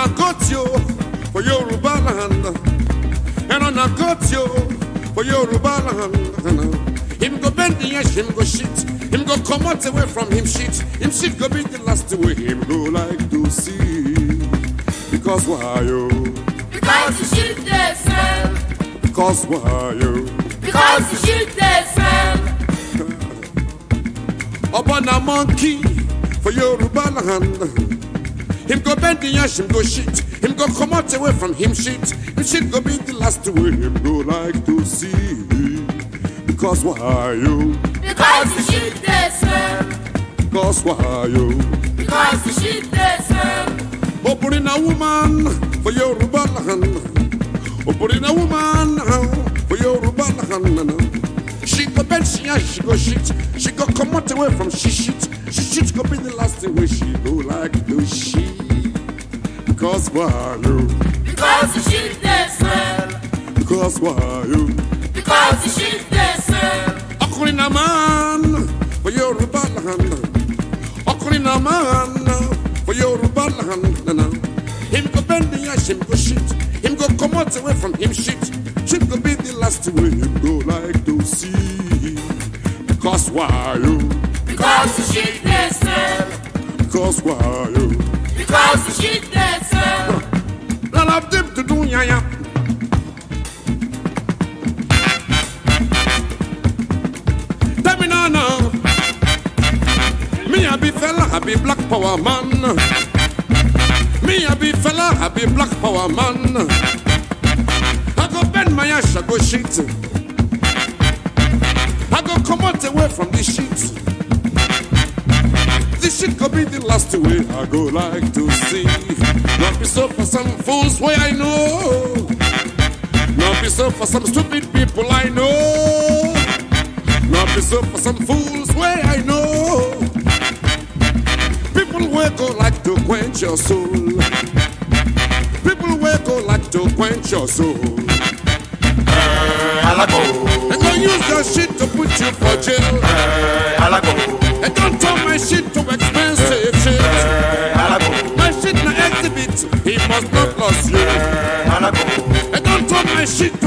I got you for Yoruba land. And on I got you for Yoruba land. Him go bend the edge, him go shit. Him go come out away from him shit. Him shit go be the last way him go like to see. Because why you? Because the shit they smell. Because why you? Because the shit they smell. Upon a monkey for Yoruba land. Him go bend the ash, him go shit. Him go come out away from him shit. Him shit go be the last way him go like to see. Because why you? Because the shit they smell. Because why you? Because the shit they smell. Opening a woman for Yoruba land. Opening a woman for Yoruba land. She go bend, she ash, she go shit. She go come out away from she shit. She shit go be the last way she go like to she. Because why you? Because the shit they smell. Because why you? Because the shit they smell. Ọkùnrin náà máa ń for Yorùbá land. Ọkùnrin náà máa ń for Yorùbá land. Him go bend the ash, him go shit. Him go come out away from him shit. Shit go be the last way him go like to see. Because why you? Because the shit they smell. Because why you? Because the shit they smell. None of them to do yaya. Tell me now, now. Me a be fella, I be black power man. Me a be fella, I be black power man. I go bend my ass, I go shit. I go come out away from this shit. This shit could be the last way I go like to see. Not be so for some fools way I know. Not be so for some stupid people I know. Not be so for some fools way I know. People will go like to quench your soul. People will go like to quench your soul. Alago, And go use your shit to put you for jail. alago, And don't turn my shit to expensive shit. alago, My shit na exhibit, he must not lose you. alago, And don't turn my shit